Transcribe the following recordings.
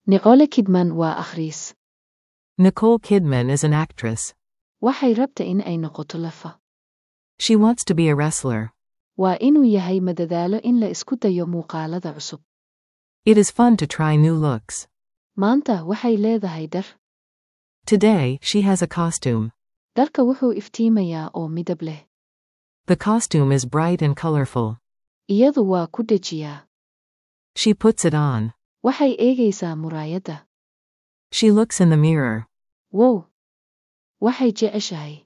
Nicole Kidman waa akhriis. Nicole Kidman is an actress. Waxay rabta in ay noqoto lafa. She wants to be a wrestler. Waa inuu yahay madadaalo in la isku dayo muuqaalada cusub. It is fun to try new looks. Maanta waxay leedahay dar. Today, she has a costume. Dharka wuxuu iftiimayaa oo midab leh. The costume is bright and colorful. Iyadu waa ku dejiyaa. She puts it on. Waxay eegaysaa muraayadda. She looks in the mirror. Wow! Waxay jeceshahay.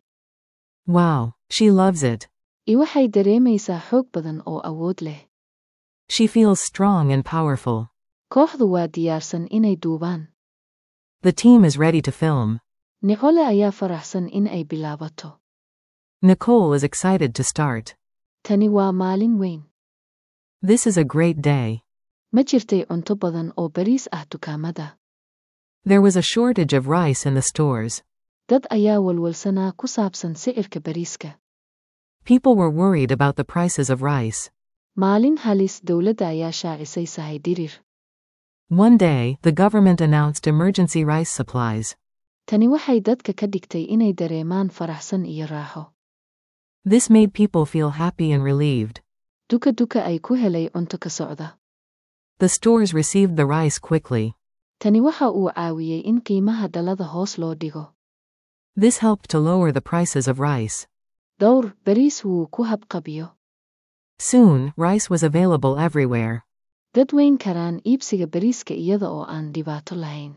Wow, she loves it. I waxay dareemaysaa xoog badan oo awood leh. She feels strong and powerful. Kooxdu waa diyaarsan inay duubaan. The team is ready to film. Nicole ayaa faraxsan in ay bilaabato. Nicole is excited to start. Tani waa maalin weyn. This is a great day. Ma jirtay cunto badan oo bariis ah dukaamada. There was a shortage of rice in the stores. Dad ayaa walwalsanaa ku saabsan sicirka bariiska. People were worried about the prices of rice. Maalin halis dowladda ayaa shaacisay sahay dirir. One day, the government announced emergency rice supplies. Tani waxay dadka ka dhigtay inay dareemaan faraxsan iyo raaxo. This made people feel happy and relieved. Duka duka ay ku helay cunto ka socda. The stores received the rice quickly. Tani waxa uu caawiyey in qiimaha dhalada hoos loo dhigo. This helped to lower the prices of rice. Dhowr, bariis wuu ku habqabiyo. Soon, rice was available everywhere. Dad weyn karaan iibsiga bariiska iyada oo aan dhibaato lahayn.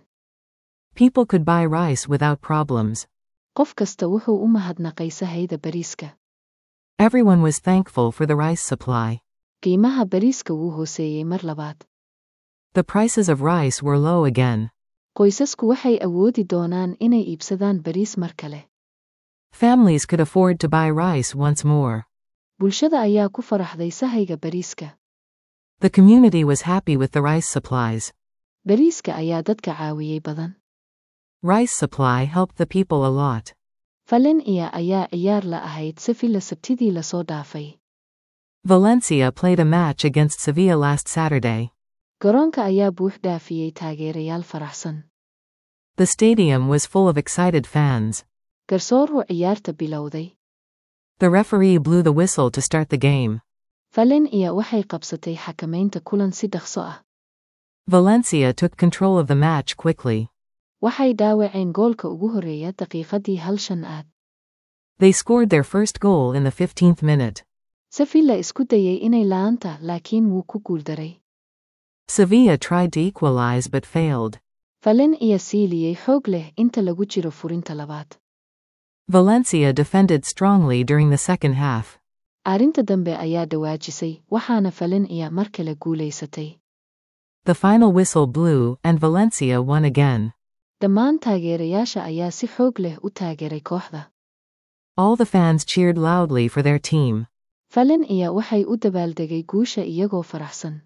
People could buy rice without problems. Qof kasta wuxuu u mahadnaqay sahayda bariiska. Everyone was thankful for the rice supply. Qiimaha bariiska wuu hooseeyey mar labaad. The prices of rice were low again. Qoysasku waxay awoodi doonaan inay iibsadaan bariis mar kale. Families could afford to buy rice once more. Bulshada ayaa ku faraxday sahayga bariiska. The community was happy with the rice supplies. Bariiska ayaa dadka caawiyey badan. Rice supply helped the people a lot. Valencia ayaa ciyaar la ahayd Sevilla sabtidii lasoo dhaafay. Valencia played a match against Sevilla last Saturday. Garoonka ayaa buux dhaafiyey taageerayaal faraxsan. The stadium was full of excited fans. Garsooru ciyaarta bilowday. The referee blew the whistle to start the game. Valencia waxay qabsatay xakamaynta kulan si dhaqso ah. Valencia took control of the match quickly. Waxay dhaawaceen goolka ugu horreeya daqiiqadii hal shan aad. They scored their first goal in the 15th minute. Sevilla isku dayay inay la'aanta laakiin wuu ku guuldaray. Sevilla tried to equalize but failed. Valencia siiliyey xoog leh inta lagu jiro furinta labaad. Valencia defended strongly during the second half. Arrinta dambe ayaa dhawaajisay, waxaana Valencia mar kale guulaysatay. The final whistle blew, and Valencia won again. Dhammaan taageerayaasha ayaa si xoog leh u taageeray kooxda. All the fans cheered loudly for their team. Valencia waxay u dabaaldegay guusha iyagoo faraxsan.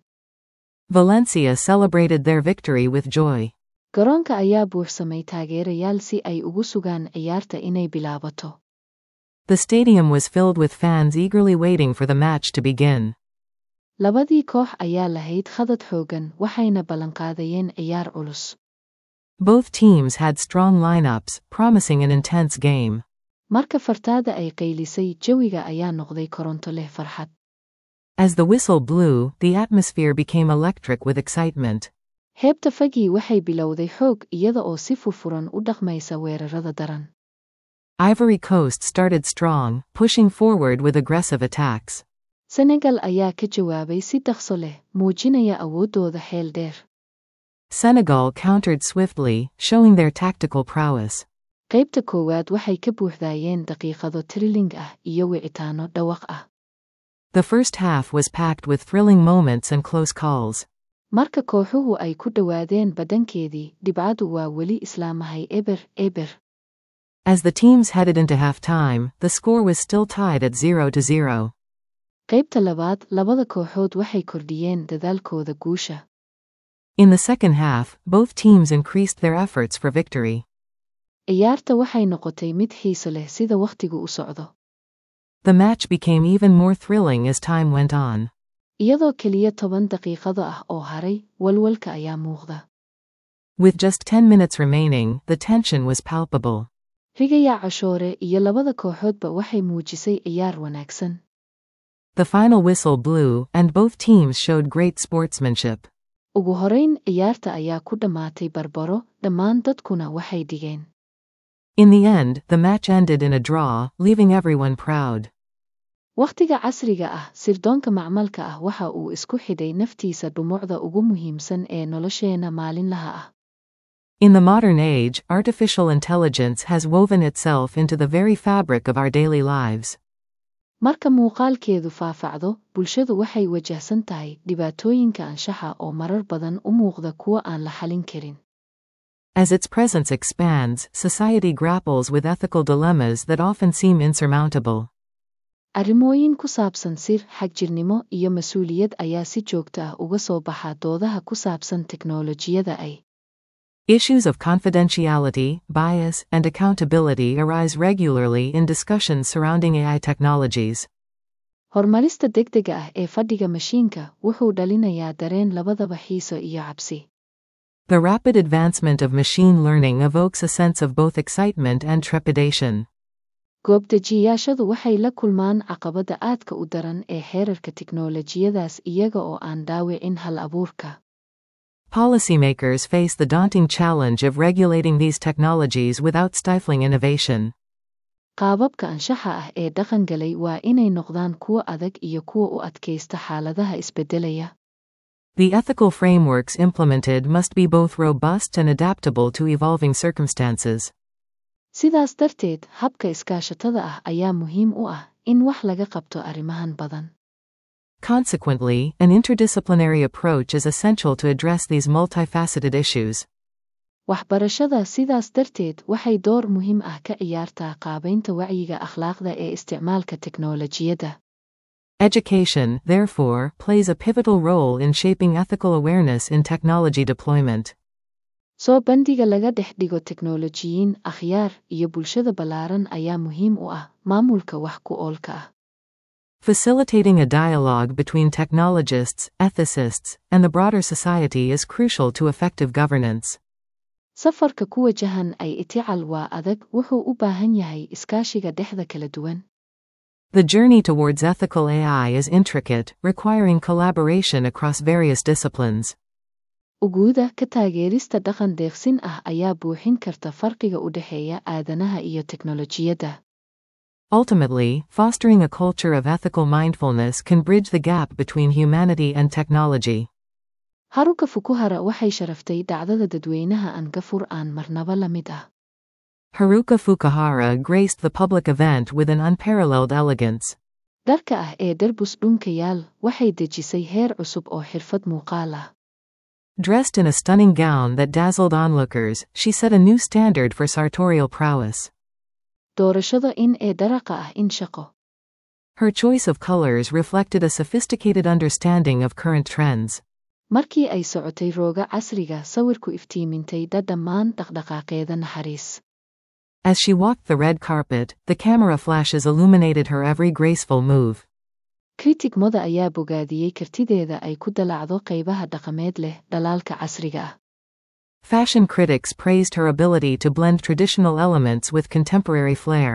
Valencia celebrated their victory with joy. Garoonka ayaa buuxsamay taageerayaal si ay ugu sugaan ciyaarta inay bilaabato. The stadium was filled with fans eagerly waiting for the match to begin. Labadii koox ayaa lahayd khadad xooggan waxayna ballanqaadayeen ciyaar culus. Both teams had strong lineups, promising an intense game. Marka fartaada ay qaylisay jawiga ayaa noqday koronto leh farxad. As the whistle blew, the atmosphere became electric with excitement. Heebta fagii waxay bilowday xoog iyada oo si furfuran u dhaqmaysa weerarada daran. Ivory Coast started strong, pushing forward with aggressive attacks. Senegal ayaa ka jawaabay si dhaqso leh, muujinaya awooddooda xeel dheer. Senegal countered swiftly, showing their tactical prowess. Qaybta koowaad waxay ka buuxdaayeen daqiiqado trilling ah iyo wicitaano dhawaq ah. The first half was packed with thrilling moments and close calls. Marka kooxuhu ay ku dhowaadeen badankeedii, dhibcadu waa weli islaamahay eber eber. As the teams headed into halftime, the score was still tied at 0 to 0. Qaybta labaad, labada kooxood waxay kordhiyeen dadaalkooda guusha. In the second half, both teams increased their efforts for victory. Ciyaarta waxay noqotay mid xiiso leh sida wakhtigu u socdo. The match became even more thrilling as time went on. Iyadoo keliya toban daqiiqado ah oo haray, walwalka ayaa muuqda. With just 10 minutes remaining, the tension was palpable. rigaya cashoore iyo labada kooxoodba waxay muujisay ciyaar wanaagsan The final whistle blew, and both teams showed great sportsmanship. ugu horayn ciyaarta ayaa ku dhammaatay barbaro dhammaan dadkuna waxay dhigeen In the end, the match ended in a draw, leaving everyone proud. wakhtiga casriga ah sirdoonka macmalka ah waxa uu isku xidhay naftiisa dhumucda ugu muhiimsan ee nolosheenna maalinlaha ah In the modern age, artificial intelligence has woven itself into the very fabric of our daily lives. marka muuqaalkeedu faafacdo bulshadu waxay wajahsan tahay dhibaatooyinka anshaxa oo marar badan u muuqda kuwa aan la xalin karin As its presence expands, society grapples with ethical dilemmas that often seem insurmountable. arrimooyin ku saabsan sir xagjirnimo iyo mas-uuliyad ayaa si joogto ah uga soo baxa doodaha ku saabsan teknoolojiyada ay Issues of confidentiality, bias, and accountability arise regularly in discussions surrounding AI technologies. horumarista degdega ah ee fadhiga mashiinka wuxuu dhalinayaa dareen labadaba xiiso iyo cabsi The rapid advancement of machine learning evokes a sense of both excitement and trepidation. goobdejiyaashadu waxay la kulmaan caqabada aadka u daran ee xeerarka tiknoolajiyadaas iyaga oo aan dhaawicin hal abuurka Policymakers face the daunting challenge of regulating these technologies without stifling innovation. qaababka anshaxa ah ee dhaqangalay waa inay noqdaan kuwo adag iyo kuwa u adkaysta xaaladaha isbeddelaya The ethical frameworks implemented must be both robust and adaptable to evolving circumstances. sidaas darteed habka iskaashatada ah ayaa muhiim u ah in wax laga qabto arrimahan badan Consequently, an interdisciplinary approach is essential to address these multifaceted issues. waxbarashada sidaas darteed waxay door muhiim ah ka ciyaartaa qaabaynta wacyiga akhlaaqda ee isticmaalka teknoolajiyadda Education, therefore, plays a pivotal role in shaping ethical awareness in technology deployment. soo bandhiga laga dhex dhigo teknoolojiyiin akhyaar iyo bulshada ballaaran ayaa muhiim u ah maamulka wax ku oolka ah Facilitating a dialogue between technologists, ethicists, and the broader society is crucial to effective governance. safarka ku wajahan ay itical waa adag wuxuu u baahan yahay iskaashiga dhexda kala duwan The journey towards ethical AI is intricate, requiring collaboration across various disciplines. uguuda ka taageerista dhaqan deeqsin ah ayaa buuxin karta farqiga u dhexeeya aadanaha iyo teknolojiyadda Ultimately, fostering a culture of ethical mindfulness can bridge the gap between humanity and technology. haruka fukuhara waxay sharaftay dhacdada dadweynaha aan gafur aan marnaba la mid ah Haruka Fukuhara graced the public event with an unparalleled elegance. dharka ah ee darbus dhunkayaal waxay dejisay heer cusub oo xirfad muuqaal ah Dressed in a stunning gown that dazzled onlookers, she set a new standard for sartorial prowess. doorashada in ee daraqa ah in shaqo Her choice of colors reflected a sophisticated understanding of current trends. markii ay socotay rooga casriga sawirku iftiimintay dha dhammaan dhaqdhaqaaqeeda naxariis As she walked the red carpet, the camera flashes illuminated her every graceful move. kritig moda ayaa bogaadiyey kartideeda ay ku dalacdo qaybaha dhaqameed leh dhalaalka casriga ah Fashion critics praised her ability to blend traditional elements with contemporary flair.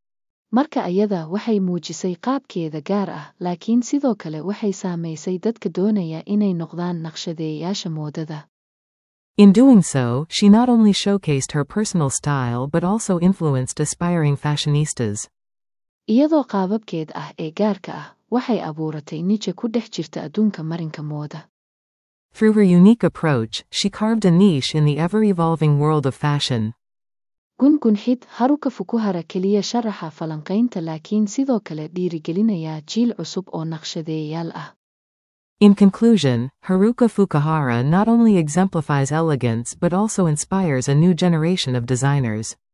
marka ayada waxay muujisay qaabkeeda gaar ah laakiin sidoo kale waxay saamaysay dadka doonaya inay noqdaan naqshadeeyayaasha moodada In doing so, she not only showcased her personal style but also influenced aspiring fashionistas. iyadoo qaababkeed ah ee gaarka ah waxay abuuratay nije ku dhex jirta adduunka marinka mooda Through her unique approach, she carved a niche in the ever evolving world of fashion. gungunxid haruka fukuhara keliya sharaxa falanqaynta laakiin sidoo kale dhiirigelinaya jiil cusub oo naqshadeeyayaal ah In conclusion, Haruka Fukuhara not only exemplifies elegance but also inspires a new generation of designers.